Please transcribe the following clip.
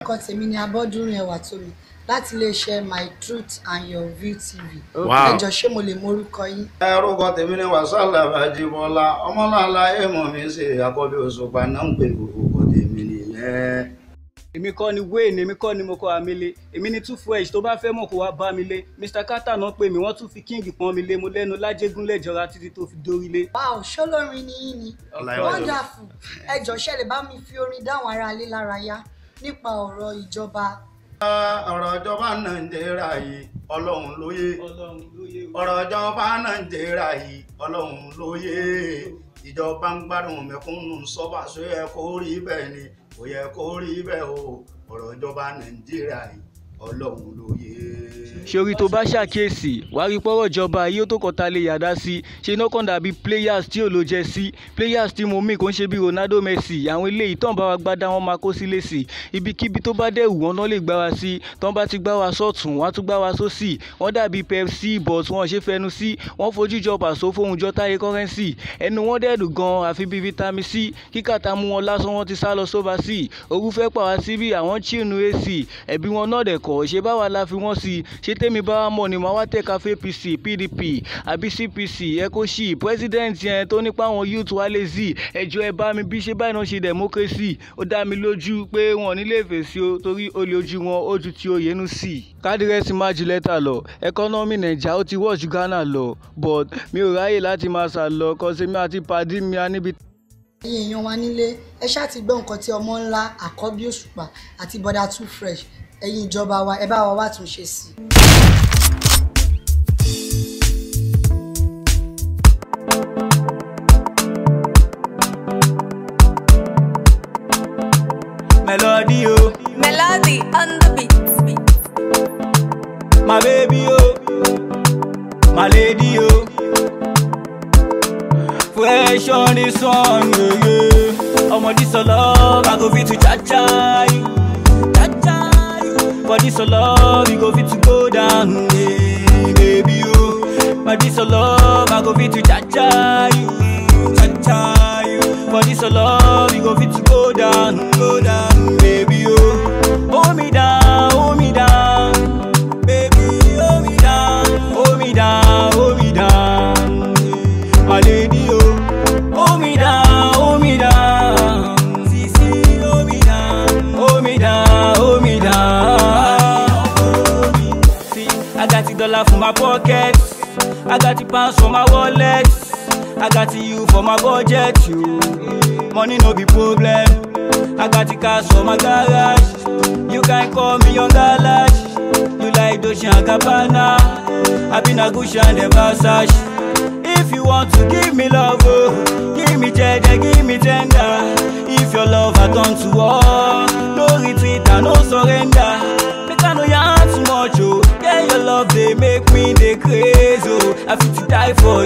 orúkọ tèmi ni abọ́dúnrin ẹwà tómi láti iléeṣẹ́ my truth and your view tv Wow. ẹ jọ̀ọ́ ṣé mo lè mọ orúkọ yín. orúkọ tèmi ni wàsálà àjìbọlá ọmọláàlá èèmọ̀ mi ṣe àkọ́bí òṣùpá náà ń pè orúkọ tèmi nìyẹn. èmi kọ́ ni wayne èmi kọ́ ni mo kọ́ amílé èmi ni two fresh tó bá fẹ́ mọ̀ kó wá bá mi lé mr carter náà pè mí wọ́n tún fi king pọ́n mi lé mo lẹ́nu lájégún lẹ́jọ́ra títí tó fi dórí lé. wow ṣọlọrin ni yín ni Ọláyíwájú. wonderful ẹ jọ̀ọ́ ṣé lè bá mi fi orin dáhùn ara ilé lára yá nípa ọ̀rọ̀ ìjọba ọ̀rọ̀ ìjọba nàìjíríà yìí ọlọ́run ló yé ọlọ́run ló yé o. ọ̀rọ̀ ìjọba nàìjíríà yìí ọlọ́run ló yé ìjọba ń gbádùn mẹ̀kúnnù sọ́ba ṣó yẹ kó rí bẹ́ẹ̀ ni kò yẹ kó rí bẹ́ẹ̀ o ọ̀rọ̀ ìjọba nàìjíríà yìí ọlọ́run ló yé. ṣorí tó bá ṣàkíyèsí wàá rí pọ́rọ̀ ìjọba yìí ó tó kọta lè yàdá sí ṣe iná kan dàbí players tí ò ló jẹ sí players tí mo mí kò ń ṣe bí ronaldo messi àwọn eléyìí tán bá wa gbádá wọn máa kó sí lèsì ibikíbi tó bá dẹ̀ wù wọ́n náà lè gbá wa sí tán bá ti gbá wa sọ́tún wọ́n á tún gbá wa sósì wọ́n dàbí pepsi but wọ́n ṣe fẹnu sí wọ́n fojú jọ pàṣọ fóun jọ táyé kọ́rẹ́nsì ẹnu wọn dẹ̀dùn gan àfi bíi vitamin c kíkàtà mú wọn lásán wọn ti sá lọ sóba sí òru fẹ́ pa wá síbí àwọn chinu ac ẹ̀bí wọn náà dẹ̀ kọ́ ṣe báwa la fi wọ́n sí ṣé tèmi bá wà mọ̀ ni màá wá tẹ̀ka fún apc pdp àbí cpc ecoshi president yẹn tó nípa àwọn youth wa lè zi ẹjọ́ ẹ bá mi bí ṣe báyìí náà ṣe democracy ó dá mi lójú pé wọn ò ní lè fèsì o torí olè ojú wọn ó ju ti oyenu sí. kádírẹ́sì má ju lẹ́tà lọ ẹkọ́nọ́mì nàìjà ó ti wọ̀ ju ghana lọ but mi ò ráyè láti máa sà lọ kọ́sẹ́mi àti pàdí mi á níbi ẹ̀yin èèyàn wa nílé ẹ ṣáà ti gbọ́ nǹkan tí ọmọ ńlá àkọ́bí òṣùpá àti bọ́dà too fresh ẹ̀yin ìjọba wa ẹ bá wa wá tún ṣe sí i. melody o Melody on the beat. my baby o my lady o fresh on the sun yeah, yeah. ọmọ this your love i go fit to cha-cha you cha-cha you for this your love you go fit to go down yeah, baby o my this your love i go fit to cha-cha you cha-cha you for this your love you go fit to go down go down baby o hold me down hold me down baby hold me down hold me down hold me down my lady oh hold me down hold me down sisi hold me down hold me down hold me down see i got the dollar for my pocket i got the pounds for my wallet i got the you for my budget you money no be problem i got the cars for my garage you can call me on garage you like Dolce and Gabbana i been a Gucci and the Versace if you want to give me love oh give me jeje give me tender if your love I turn to war no retreat and no surrender make i no yarn too much oh yeah your love dey make me dey craze oh i fit to die for